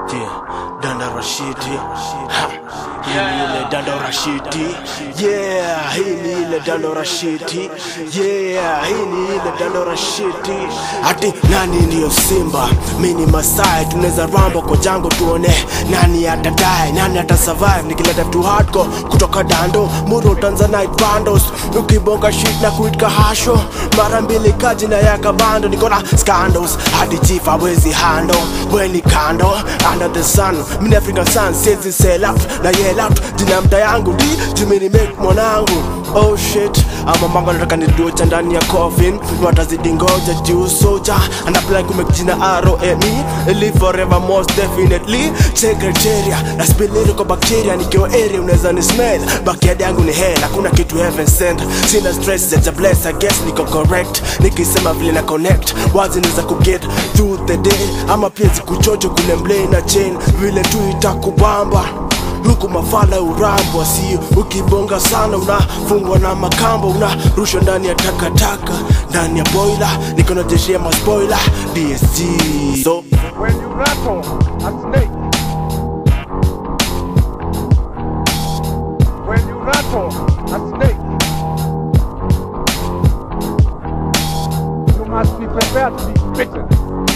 Yeah, Danda Rashidi. Ha. Hii ni ile Danda Rashidi. Yeah, hii ni ile Danda Rashidi. Yeah, hii ni ile Danda Rashidi. Ati nani ndiyo Simba? Mimi ni Masai, tunaweza rambo kwa jango tuone nani atadai, nani atasurvive nikileta tu hardcore kutoka Dando, Muro Tanzanite bandos. Ukibonga shit na kuitka hasho mara mbili kaji na yaka bando niko na scandals hadi chief hawezi handle weni kando under the sun mini African sun siezi sell out na yell out jina mta yangu di jimini make mwanangu oh shit ama mango nataka niducha ndani ya coffin watazidi ngoja juu soja anapply kumake jina ROME live forever most definitely secretaria na spiliri kwa bacteria nikiwa area unaweza ni smell backyard yangu ni hell hakuna kitu heaven sent sina stress za bless I guess niko correct nikisema vile na connect wazi niza kuget through the day ama pia zikuchocho kule mlei na chain vile tu itakubamba huku mafala urambwa sio ukibonga sana unafungwa na makambo unarushwa ndani ya takataka ndani ya boila niko na jeshi ya maspoila dsg so When you rattle a snake, when you rattle a snake, you must be prepared to be bitten.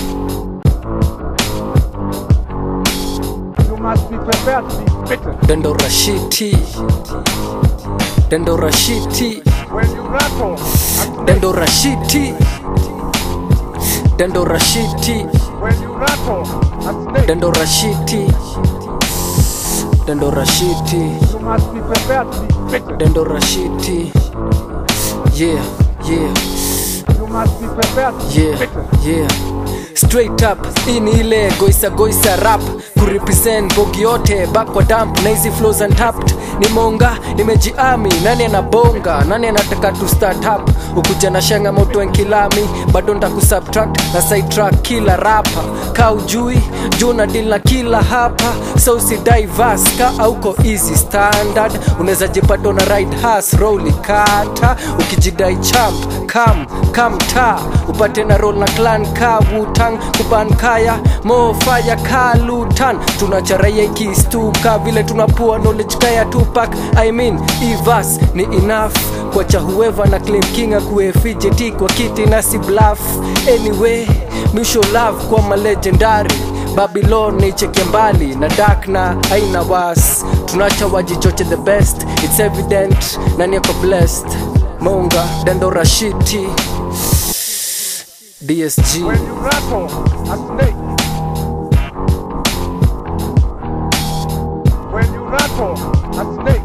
You must be prepared to be bitten. Dendo Rashiti Dendo Rashiti When you rattle a snake, Dendo Rashiti Dendo Rashiti when you rattle a snake, Dendo Rashiti Dendo Rashiti you must be prepared to be bitten. Dendo Rashiti Yeah, yeah, You must be prepared to be yeah, bitten. yeah Straight up, hii ni ile goisa goisa rap kurepresent bogi yote back kwa dump na hizi flows untapped ni monga nimejiami nani anabonga nani anataka tu start up ukuja na shanga moto nkilami bado ndakusubtract na sidetrack kila rapa ka ujui juu na deal na kila hapa so usidai vas ka auko easy standard unaweza jipata na ride has roli kata ukijidai champ kam kam ta upate na roll na clan ka wutang kuban kaya mo fire ka lutan tunacharaia ikistuka vile tunapua knowledge kaya tupak i mean ivas ni enough kwacha whoever na claim king akuwe fijeti kwa kiti na si bluff anyway misho love kwa malegendary babylon nicheke mbali na dark na aina was tunacha wajichoche the best it's evident nani ako blessed monga dendo rashiti dsg When you rattle a snake, when you rattle a snake,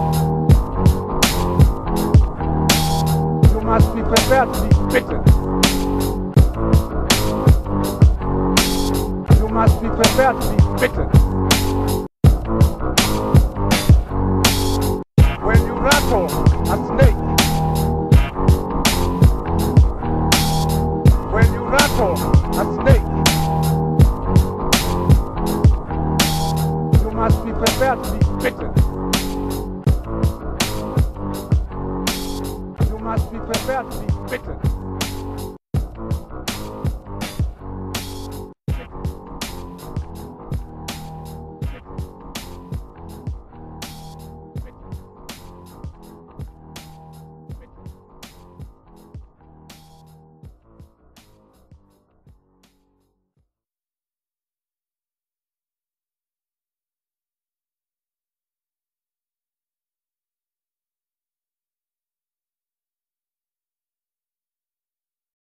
you must be prepared to be bitten. You must be prepared to be bitten. When you rattle a snake, when you rattle a snake, you must be prepared to be bitten. You must be prepared to be bitten.